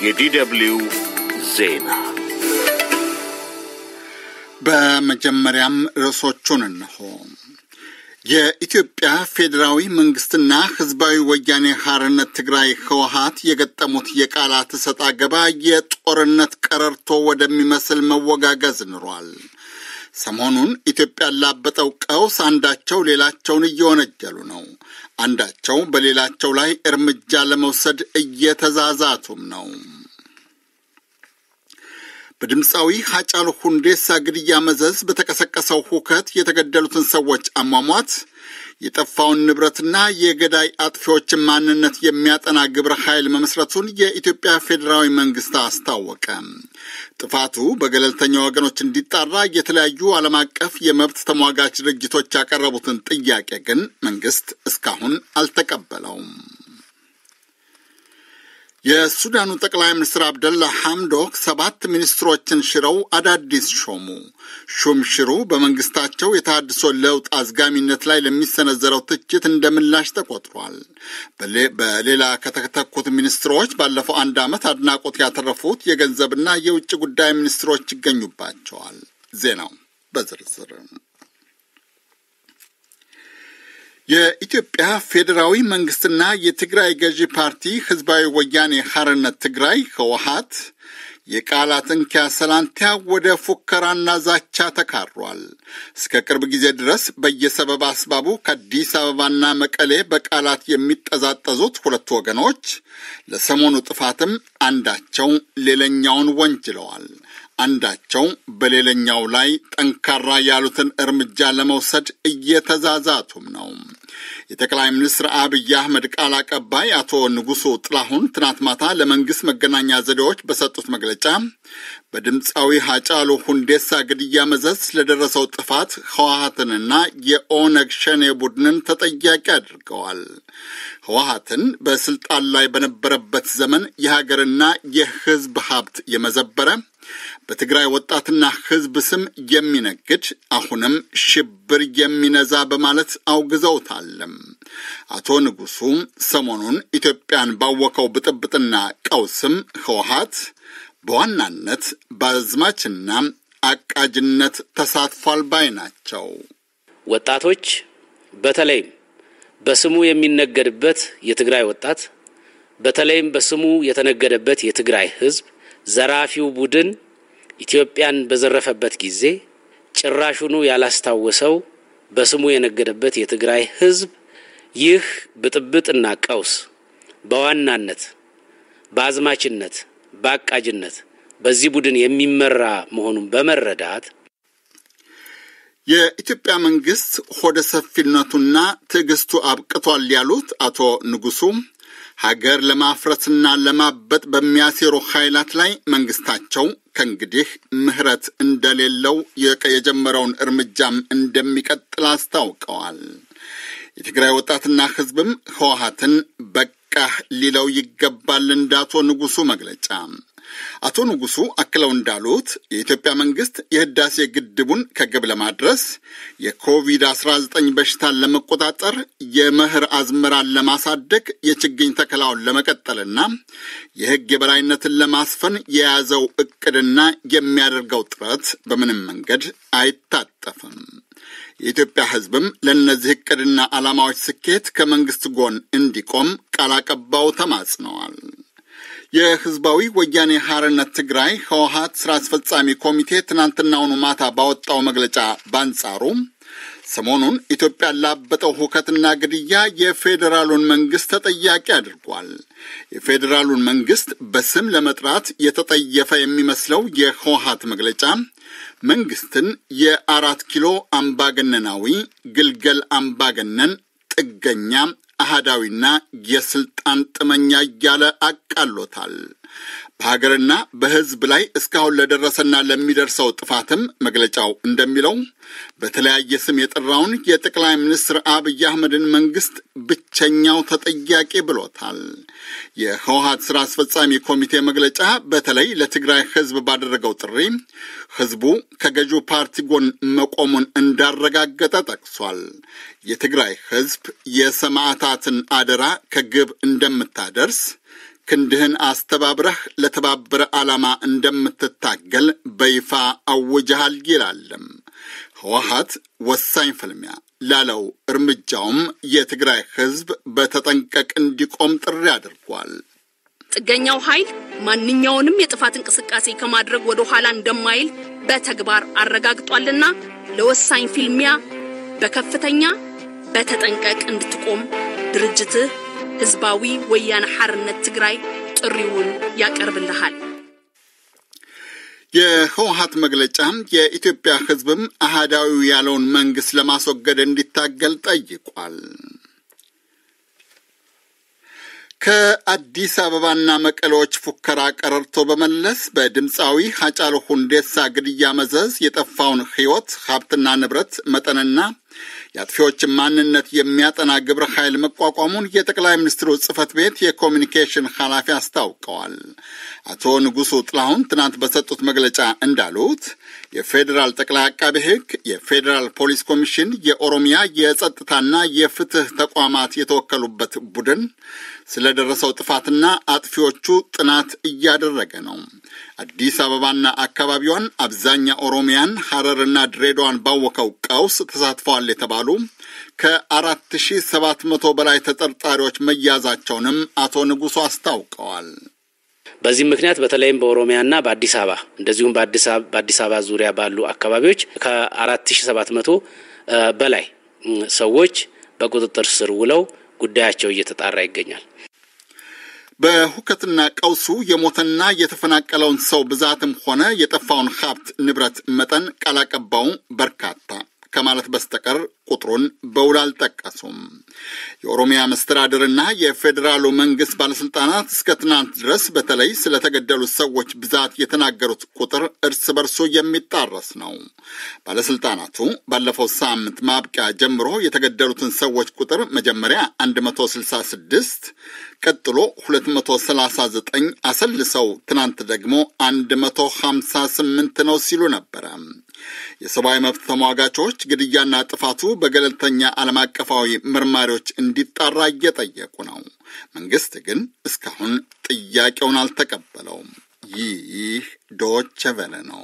የዲደብልዩ ዜና በመጀመሪያም ርዕሶቹን እንሆ። የኢትዮጵያ ፌዴራዊ መንግስትና ህዝባዊ ወያኔ ሐርነት ትግራይ ህወሀት የገጠሙት የቃላት እሰጥ አገባ የጦርነት ቀረርቶ ወደሚመስል መወጋገዝ ኑሯል። ሰሞኑን ኢትዮጵያ ላበጠው ቀውስ አንዳቸው ሌላቸውን እየወነጀሉ ነው። አንዳቸው በሌላቸው ላይ እርምጃ ለመውሰድ እየተዛዛቱም ነው። በድምፃዊ ሀጫሉ ሁንዴሳ ግድያ መዘዝ በተቀሰቀሰው ሁከት የተገደሉትን ሰዎች አሟሟት፣ የጠፋውን ንብረትና የገዳይ አጥፊዎችን ማንነት የሚያጠና ግብረ ኃይል መመስረቱን የኢትዮጵያ ፌዴራዊ መንግስት አስታወቀ። ጥፋቱ በገለልተኛ ወገኖች እንዲጣራ የተለያዩ ዓለም አቀፍ የመብት ተሟጋች ድርጅቶች ያቀረቡትን ጥያቄ ግን መንግስት እስካሁን አልተቀበለውም። የሱዳኑ ጠቅላይ ሚኒስትር አብደላ ሐምዶክ ሰባት ሚኒስትሮችን ሽረው አዳዲስ ሾሙ። ሹምሽሩ በመንግስታቸው የተሃድሶ ለውጥ አዝጋሚነት ላይ ለሚሰነዘረው ትችት እንደ ምላሽ ተቆጥሯል። በሌላ ከተተኩት ሚኒስትሮች ባለፈው አንድ ዓመት አድናቆት ያተረፉት የገንዘብና የውጭ ጉዳይ ሚኒስትሮች ይገኙባቸዋል። ዜናው በዝርዝር የኢትዮጵያ ፌዴራዊ መንግስትና የትግራይ ገዢ ፓርቲ ህዝባዊ ወያኔ ሐርነት ትግራይ ህወሀት የቃላት እንኪያ ሰላንቲያ ወደ ፉከራና ዛቻ ተካሯል። እስከ ቅርብ ጊዜ ድረስ በየሰበብ አስባቡ ከአዲስ አበባና መቀሌ በቃላት የሚጠዛጠዙት ሁለቱ ወገኖች ለሰሞኑ ጥፋትም አንዳቸው ሌላኛውን ወንጅለዋል። አንዳቸው በሌላኛው ላይ ጠንካራ ያሉትን እርምጃ ለመውሰድ እየተዛዛቱም ነው። የጠቅላይ ሚኒስትር አብይ አህመድ ቃል አቀባይ አቶ ንጉሱ ጥላሁን ትናንት ማታ ለመንግስት መገናኛ ዘዴዎች በሰጡት መግለጫ በድምፃዊ ሀጫሉ ሁንዴሳ ግድያ መዘዝ ለደረሰው ጥፋት ህወሀትንና የኦነግ ሸኔ ቡድንን ተጠያቂ አድርገዋል። ህወሀትን በስልጣን ላይ በነበረበት ዘመን የሀገርና የህዝብ ሀብት የመዘበረ በትግራይ ወጣትና ህዝብ ስም የሚነግድ አሁንም ሽብር የሚነዛ በማለት አውግዘውታለም። አቶ ንጉሱ ሰሞኑን ኢትዮጵያን ባወከው ብጥብጥና ቀውስም ህወሀት በዋናነት በአዝማችና አቃጅነት ተሳትፏል ባይ ናቸው። ወጣቶች በተለይም በስሙ የሚነገድበት የትግራይ ወጣት በተለይም በስሙ የተነገደበት የትግራይ ህዝብ ዘራፊው ቡድን ኢትዮጵያን በዘረፈበት ጊዜ ጭራሹኑ ያላስታወሰው በስሙ የነገደበት የትግራይ ህዝብ ይህ ብጥብጥና ቀውስ በዋናነት በአዝማችነት፣ በአቃጅነት በዚህ ቡድን የሚመራ መሆኑን በመረዳት የኢትዮጵያ መንግስት ሆደ ሰፊነቱና ትዕግስቱ አብቅቷል ያሉት አቶ ንጉሱ ሀገር ለማፍረስና ለማበጥ በሚያሴሩ ኃይላት ላይ መንግስታቸው ከእንግዲህ ምህረት እንደሌለው የጀመረውን እርምጃም እንደሚቀጥል አስታውቀዋል። የትግራይ ወጣትና ህዝብም ህወሀትን በቃህ ሊለው ይገባል እንደ አቶ ንጉሱ መግለጫ። አቶ ንጉሱ አክለው እንዳሉት የኢትዮጵያ መንግስት የህዳሴ ግድቡን ከግብ ለማድረስ የኮቪድ-19 በሽታን ለመቆጣጠር የመኸር አዝመራን ለማሳደግ የችግኝ ተከላውን ለመቀጠልና የህግ የበላይነትን ለማስፈን የያዘው እቅድና የሚያደርገው ጥረት በምንም መንገድ አይታጠፍም። የኢትዮጵያ ህዝብም ለእነዚህ እቅድና ዓላማዎች ስኬት ከመንግስት ጎን እንዲቆም ቃል አቀባዩ ተማጽነዋል። የህዝባዊ ወያኔ ሐርነት ትግራይ ህወሀት ስራ አስፈጻሚ ኮሚቴ ትናንትናውኑ ማታ ባወጣው መግለጫ በአንጻሩ ሰሞኑን ኢትዮጵያን ላበጠው ሁከትና ግድያ የፌዴራሉን መንግስት ተጠያቂ አድርጓል። የፌዴራሉን መንግስት በስም ለመጥራት የተጠየፈ የሚመስለው የህወሀት መግለጫ መንግስትን የአራት ኪሎ አምባገነናዊ ግልገል አምባገነን ጥገኛ አህዳዊና የስልጣን ጥመኛ እያለ አቃሎታል። በሀገርና በህዝብ ላይ እስካሁን ለደረሰና ለሚደርሰው ጥፋትም መግለጫው እንደሚለው በተለያየ ስም የጠራውን የጠቅላይ ሚኒስትር አብይ አህመድን መንግስት ብቸኛው ተጠያቂ ብሎታል። የህወሀት ስራ አስፈጻሚ ኮሚቴ መግለጫ በተለይ ለትግራይ ህዝብ ባደረገው ጥሪ ህዝቡ ከገዢው ፓርቲ ጎን መቆሙን እንዳረጋገጠ ጠቅሷል። የትግራይ ህዝብ የሰማዕታትን አደራ ከግብ እንደምታደርስ ክንድህን አስተባብረህ ለተባበረ ዓላማ እንደምትታገል በይፋ አውጀሃል ይላልም። ህወሓት ወሳኝ ፍልሚያ ላለው እርምጃውም የትግራይ ህዝብ በተጠንቀቅ እንዲቆም ጥሪ አድርጓል። ጥገኛው ኃይል ማንኛውንም የጥፋት እንቅስቃሴ ከማድረግ ወደ ኋላ እንደማይል በተግባር አረጋግጧልና ለወሳኝ ፊልሚያ በከፍተኛ በተጠንቀቅ እንድትቆም ድርጅትህ ህዝባዊ ወያነ ሓርነት ትግራይ ጥሪውን ያቀርብልሃል። የህወሓት መግለጫ የኢትዮጵያ ህዝብም አህዳዊ ያለውን መንግስት ለማስወገድ እንዲታገል ጠይቋል። ከአዲስ አበባና መቀሌዎች ፉከራ ቀረርቶ በመለስ በድምፃዊ ሀጫሉ ሁንዴሳ ግድያ መዘዝ የጠፋውን ህይወት ሀብትና ንብረት መጠንና የአጥፊዎችን ማንነት የሚያጠና ግብረ ኃይል መቋቋሙን የጠቅላይ ሚኒስትሩ ጽህፈት ቤት የኮሚኒኬሽን ኃላፊ አስታውቀዋል። አቶ ንጉሱ ጥላሁን ትናንት በሰጡት መግለጫ እንዳሉት የፌዴራል ጠቅላይ አቃቤ ህግ፣ የፌዴራል ፖሊስ ኮሚሽን፣ የኦሮሚያ የጸጥታና የፍትህ ተቋማት የተወከሉበት ቡድን ስለደረሰው ጥፋትና አጥፊዎቹ ጥናት እያደረገ ነው። አዲስ አበባና አካባቢዋን አብዛኛ ኦሮሚያን፣ ሐረርና ድሬዳዋን ባወከው ቀውስ ተሳትፈዋል የተባሉ ከአራት ሺህ ሰባት መቶ በላይ ተጠርጣሪዎች መያዛቸውንም አቶ ንጉሱ አስታውቀዋል። በዚህም ምክንያት በተለይም በኦሮሚያና በአዲስ አበባ እንደዚሁም በአዲስ አበባ ዙሪያ ባሉ አካባቢዎች ከአራት ሺህ ሰባት መቶ በላይ ሰዎች በቁጥጥር ስር ውለው ጉዳያቸው እየተጣራ ይገኛል። በሁከትና ቀውሱ የሞተና የተፈናቀለውን ሰው ብዛትም ሆነ የጠፋውን ሀብት ንብረት መጠን ቃል አቀባዩ በርካታ ከማለት በስተቀር ቁጥሩን በውል አልጠቀሱም። የኦሮሚያ መስተዳድርና የፌዴራሉ መንግስት ባለስልጣናት እስከ ትናንት ድረስ በተለይ ስለተገደሉት ሰዎች ብዛት የተናገሩት ቁጥር እርስ በርሱ የሚጣረስ ነው። ባለስልጣናቱ ባለፈው ሳምንት ማብቂያ ጀምሮ የተገደሉትን ሰዎች ቁጥር መጀመሪያ 166 ቀጥሎ 239 አሰልሰው ትናንት ደግሞ 158 ነው ሲሉ ነበረ። የሰብአዊ መብት ተሟጋቾች ግድያና ጥፋቱ በገለልተኛ ዓለም አቀፋዊ መርማሪዎች እንዲጣራ እየጠየቁ ነው። መንግስት ግን እስካሁን ጥያቄውን አልተቀበለውም። ይህ ዶቼ ቬለ ነው።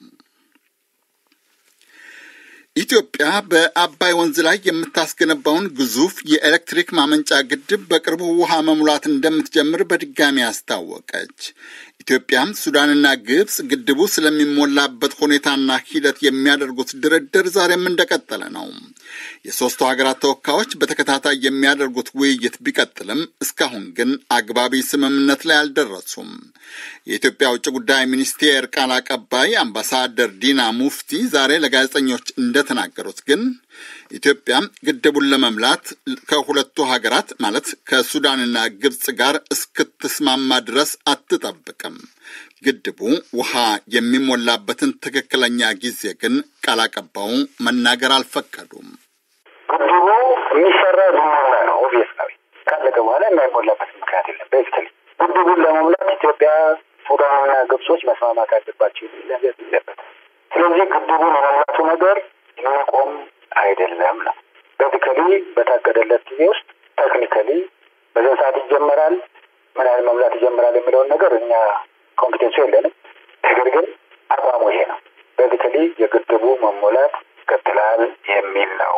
ኢትዮጵያ በአባይ ወንዝ ላይ የምታስገነባውን ግዙፍ የኤሌክትሪክ ማመንጫ ግድብ በቅርቡ ውሃ መሙላት እንደምትጀምር በድጋሚ አስታወቀች። ኢትዮጵያም ሱዳንና ግብፅ ግድቡ ስለሚሞላበት ሁኔታና ሂደት የሚያደርጉት ድርድር ዛሬም እንደቀጠለ ነው። የሦስቱ ሀገራት ተወካዮች በተከታታይ የሚያደርጉት ውይይት ቢቀጥልም እስካሁን ግን አግባቢ ስምምነት ላይ አልደረሱም። የኢትዮጵያ ውጭ ጉዳይ ሚኒስቴር ቃል አቀባይ አምባሳደር ዲና ሙፍቲ ዛሬ ለጋዜጠኞች እንደተናገሩት ግን ኢትዮጵያ ግድቡን ለመምላት ከሁለቱ ሀገራት ማለት ከሱዳንና ግብፅ ጋር እስክትስማማ ድረስ አትጠብቅም። ግድቡ ውሃ የሚሞላበትን ትክክለኛ ጊዜ ግን ቃል አቀባዩ መናገር አልፈቀዱም። ግድቡ የሚሰራው ሊሞላ ነው። ኦብቪየስ ነው። ካለቀ በኋላ የማይሞላበት ምክንያት የለም። ቤዚካሊ ግድቡን ለመሙላት ኢትዮጵያ፣ ሱዳንና ግብጾች መስማማት አለባቸው የሚል ነገር የለበትም። ስለዚህ ግድቡን የመሙላቱ ነገር የሚቆም አይደለም ነው። ቤዚካሊ በታቀደለት ጊዜ ውስጥ ቴክኒካሊ በዘን ሰዓት ይጀመራል፣ ምን ያህል መሙላት ይጀምራል የሚለውን ነገር እኛ ኮምፒቴንሱ የለንም። ነገር ግን አቋሙ ይሄ ነው። ቤዚካሊ የግድቡ መሞላት ይቀጥላል የሚል ነው።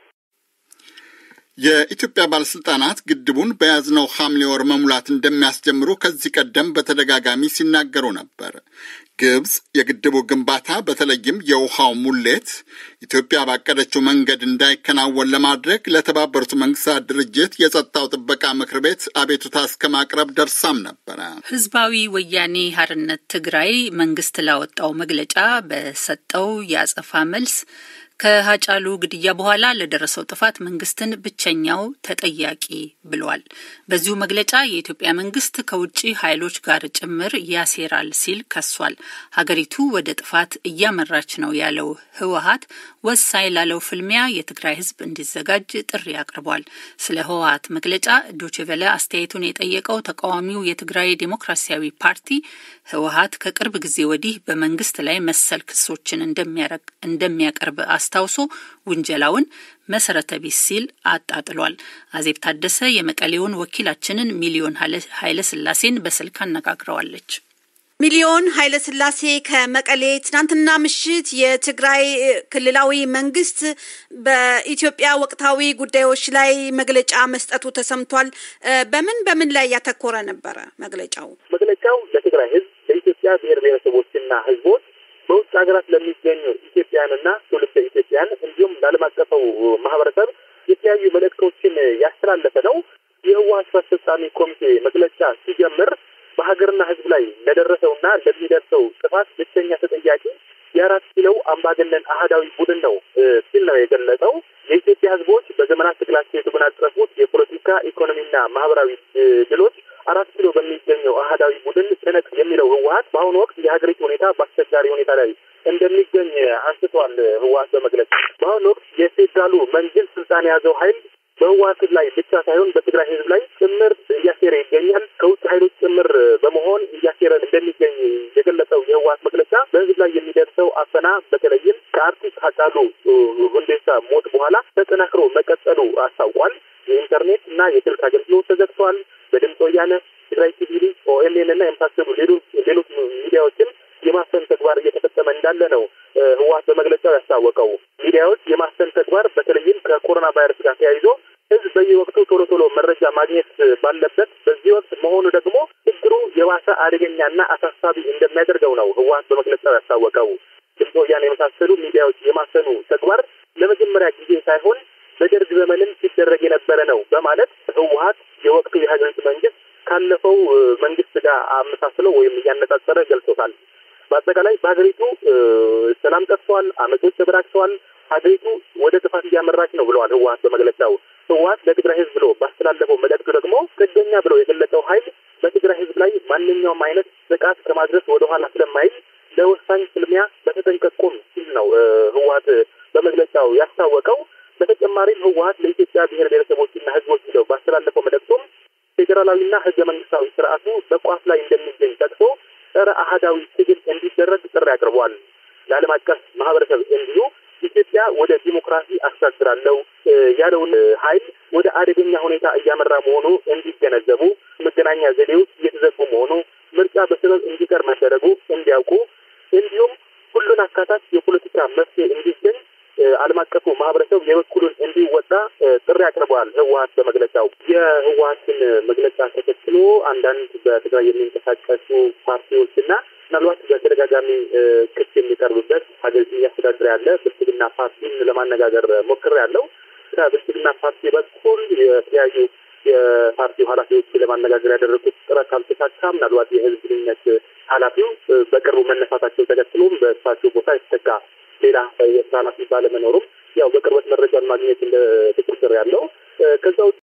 የኢትዮጵያ ባለስልጣናት ግድቡን በያዝነው ሐምሌ ወር መሙላት እንደሚያስጀምሩ ከዚህ ቀደም በተደጋጋሚ ሲናገሩ ነበር። ግብፅ የግድቡ ግንባታ በተለይም የውሃው ሙሌት ኢትዮጵያ ባቀደችው መንገድ እንዳይከናወን ለማድረግ ለተባበሩት መንግስታት ድርጅት የጸጥታው ጥበቃ ምክር ቤት አቤቱታ እስከ ማቅረብ ደርሳም ነበረ። ህዝባዊ ወያኔ ሓርነት ትግራይ መንግስት ላወጣው መግለጫ በሰጠው የአጸፋ መልስ ከሀጫሉ ግድያ በኋላ ለደረሰው ጥፋት መንግስትን ብቸኛው ተጠያቂ ብሏል። በዚሁ መግለጫ የኢትዮጵያ መንግስት ከውጭ ኃይሎች ጋር ጭምር ያሴራል ሲል ከሷል። ሀገሪቱ ወደ ጥፋት እያመራች ነው ያለው ህወሀት ወሳኝ ላለው ፍልሚያ የትግራይ ህዝብ እንዲዘጋጅ ጥሪ አቅርቧል። ስለ ህወሀት መግለጫ ዶችቨለ አስተያየቱን የጠየቀው ተቃዋሚው የትግራይ ዴሞክራሲያዊ ፓርቲ ህወሀት ከቅርብ ጊዜ ወዲህ በመንግስት ላይ መሰል ክሶችን እንደሚያቀርብ አስታውሶ ውንጀላውን መሰረተ ቢስ ሲል አጣጥሏል። አዜብ ታደሰ የመቀሌውን ወኪላችንን ሚሊዮን ኃይለ ስላሴን በስልክ አነጋግረዋለች። ሚሊዮን ኃይለ ስላሴ ከመቀሌ ትናንትና ምሽት የትግራይ ክልላዊ መንግስት በኢትዮጵያ ወቅታዊ ጉዳዮች ላይ መግለጫ መስጠቱ ተሰምቷል። በምን በምን ላይ ያተኮረ ነበረ መግለጫው? መግለጫው ለትግራይ ህዝብ፣ ለኢትዮጵያ ብሔር ብሔረሰቦችና ህዝቦች በውጭ ሀገራት ለሚገኙ ኢትዮጵያውያንና ትውልደ ኢትዮጵያውያን እንዲሁም ለዓለም አቀፈው ማህበረሰብ የተለያዩ መልእክቶችን ያስተላለፈ ነው። የህወሓት ስራ አስፈጻሚ ኮሚቴ መግለጫ ሲጀምር በሀገርና ህዝብ ላይ ለደረሰውና ለሚደርሰው ጥፋት ብቸኛ ተጠያቂ የአራት ኪሎው አምባገነን አህዳዊ ቡድን ነው ሲል ነው የገለጸው። የኢትዮጵያ ህዝቦች በዘመናት ትግላቸው የተጎናጸፉት የፖለቲካ ኢኮኖሚና ማህበራዊ ድሎች አራት ኪሎ በሚገኘው አህዳዊ ቡድን ትነቅ የሚለው ህወሓት በአሁኑ ወቅት የሀገሪቱ ሁኔታ በአስቸጋሪ ሁኔታ ላይ እንደሚገኝ አንስቷል። ህወሓት በመግለጽ በአሁኑ ወቅት የፌዴራሉ መንግስት ስልጣን የያዘው ሀይል በህወሓት ላይ ብቻ ሳይሆን በትግራይ ህዝብ ላይ ጭምር እያሴረ ይገኛል። ከውጭ ሀይሎች ጭምር በመሆን እያሴረ እንደሚገኝ የገለጸው የህወሓት መግለጫ በህዝብ ላይ የሚደርሰው አፈና በተለይም ከአርቲስት ሃጫሉ ሁንዴሳ ሞት በኋላ ተጠናክሮ መቀጠሉ አስታውቋል። የኢንተርኔት እና የስልክ አገልግሎት ተዘግቷል። በድምፅ ወያነ፣ ትግራይ ቲቪ፣ ኦኤምኤን እና የመሳሰሉ ሌሎች ሌሎች ሚዲያዎችን የማፈን ተግባር እየተፈጸመ እንዳለ ነው ህወሓት በመግለጫው ያስታወቀው። ሚዲያዎች የማፈን ተግባር በተለይም ከኮሮና ቫይረስ ጋር ተያይዞ ህዝብ በየወቅቱ ቶሎ ቶሎ መረጃ ማግኘት ባለበት በዚህ ወቅት መሆኑ ደግሞ ችግሩ የባሰ አደገኛና አሳሳቢ እንደሚያደርገው ነው ህወሓት በመግለጫው ያስታወቀው። ድምፅ ወያነ የመሳሰሉ ሚዲያዎች የማፈኑ ተግባር ለመጀመሪያ ጊዜ ሳይሆን በደርግ ዘመንም ሲደረግ የነበረ ነው በማለት ህወሓት የወቅቱ የሀገሪቱ መንግስት ካለፈው መንግስት ጋር አመሳስለው ወይም እያነጻጸረ ገልጾታል። በአጠቃላይ በሀገሪቱ ሰላም ጠፍቷል፣ አመጾች ተበራክተዋል፣ ሀገሪቱ ወደ ጥፋት እያመራች ነው ብለዋል ህወሓት በመግለጫው። ህወሓት ለትግራይ ህዝብ ብሎ ባስተላለፈው መልእክቱ ደግሞ ጥገኛ ብሎ የገለጸው ሀይል በትግራይ ህዝብ ላይ ማንኛውም አይነት ጥቃት ከማድረስ ወደኋላ ስለማይል ለወሳኝ ፍልሚያ በተጠንቀቅ ቁም ሲል ነው ህወሓት በመግለጫው ያስታወቀው። በተጨማሪም ህወሓት ለኢትዮጵያ ብሔር ብሔረሰቦችና ህዝቦች ብለው ባስተላለፈው መልእክቱም ፌዴራላዊና ህገ መንግስታዊ ስርዓቱ በቋፍ ላይ እንደሚገኝ ጠቅሶ ጸረ አህዳዊ ትግል እንዲደረግ ጥሪ አቅርቧል። ለዓለም አቀፍ ማህበረሰብ እንዲሁ ኢትዮጵያ ወደ ዲሞክራሲ አሻግራለሁ ያለውን ሀይል ወደ አደገኛ ሁኔታ እያመራ መሆኑ እንዲገነዘቡ፣ መገናኛ ዘዴዎች እየተዘጉ መሆኑ፣ ምርጫ በሰበብ እንዲቀር መደረጉ እንዲያውቁ፣ እንዲሁም ሁሉን አካታች የፖለቲካ መፍትሄ እንዲገኝ ዓለም አቀፉ ማህበረሰብ የበኩሉን እንዲወጣ ጥሪ አቅርበዋል። ህወሓት በመግለጫው የህወሓትን መግለጫ ተከትሎ አንዳንድ በትግራይ የሚንቀሳቀሱ ፓርቲዎችና ምናልባት በተደጋጋሚ ክስ የሚቀርብበት ሀገሪቱን እያስተዳደረ ያለ ብልጽግና ፓርቲን ለማነጋገር ሞክሬያለሁ። ከብልጽግና ፓርቲ በኩል የተለያዩ የፓርቲው ኃላፊዎች ለማነጋገር ያደረጉት ጥረት ካልተሳካ ምናልባት የህዝብ ግንኙነት ኃላፊው በቅርቡ መነሳታቸው ተከትሎም በእሳቸው ቦታ የተተካ ሌላ የስራ ኃላፊ ባለመኖሩም ያው በቅርበት መረጃን ማግኘት እንደ ትኩር ያለው ከዛ